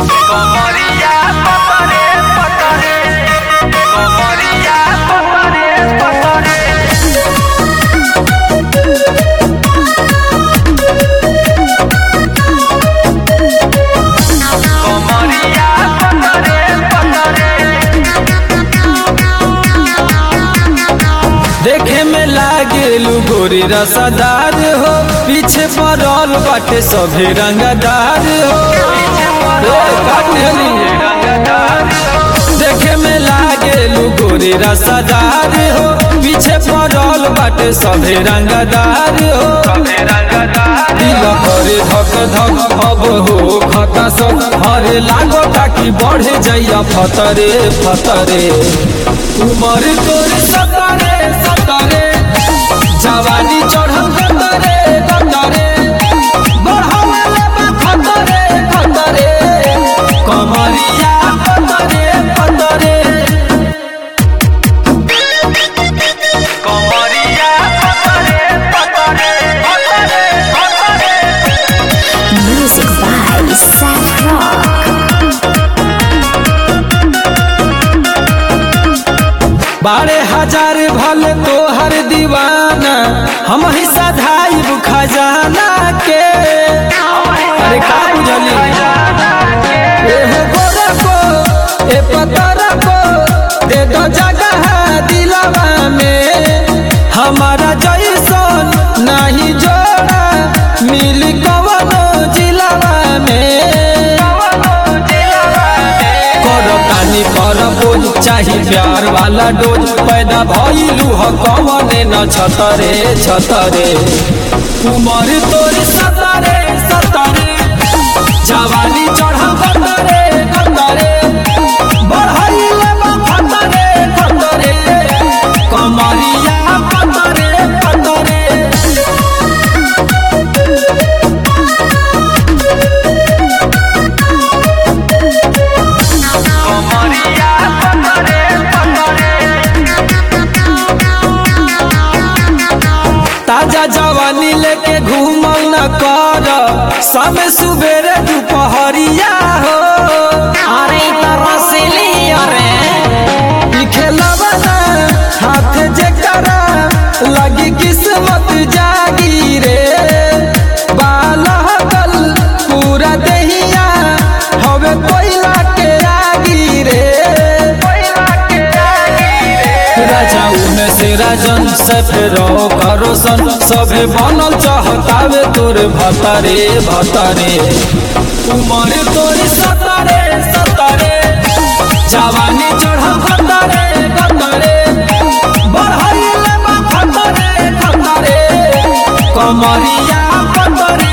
Comoría, potore, potore. Comoría, potore, potore. Comoría, potore, potore. देखे में लागेलू गोरी रसादार हो पीछे पड़ल बाटे सभे रंगदार हो ए, काटेली। देखे में लागेलू गोरी रसादार हो पीछे पड़ल बाटे सभे रंगदार हो दिल करे धक धक अब हो खता सब हरे लागो ताकि बढ़े जाइया फतरे फतरे उमर तोरे सतरे सतरे जवानी चढ़ल गतरे गतरे बढ़ावले बा खतरे खतरे कमरिया पतरे पतरे Comoría, potore, potore, potore, potore. Music by Seth Rock. बारह हजार भल तोहर दीवाना हम ही सधाइब खजाना के अरे का बुझली ए हो गोरा को ए पतरा को दे दो जगह दिलवा में हमारा जैसन नहीं जोड़ा मिल कवनो जिलवा में करो कानी पर बोझ चाही प्यार वाला डोज पैदा भइलू ह कवने न छतरे छतरे उमर तोर सतरे सतरे जवानी चढ़ा कतरे कतरे बढ़ाइले बा खतरे खतरे कमरिया कतरे कतरे Comoría, potore, potore. ताजा जवानी लेके घूमल न कर समय सुबेरे दोपहरिया हो अरे तरह से अरे ई खेलवा ना हाथ जे करा लगी किस्मत जागी रे बालहकल पूरा देहिया हवे कोयला के आगी रे राजाऊ में से राजन सफेरो करो सन सभे बनल चाहतावे तोर भतारे भतारे उमर तोर सतारे सतारे जवानी चढ़ल खतरे खतरे बढ़ाइले बा खतरे खतरे कमरिया पतरे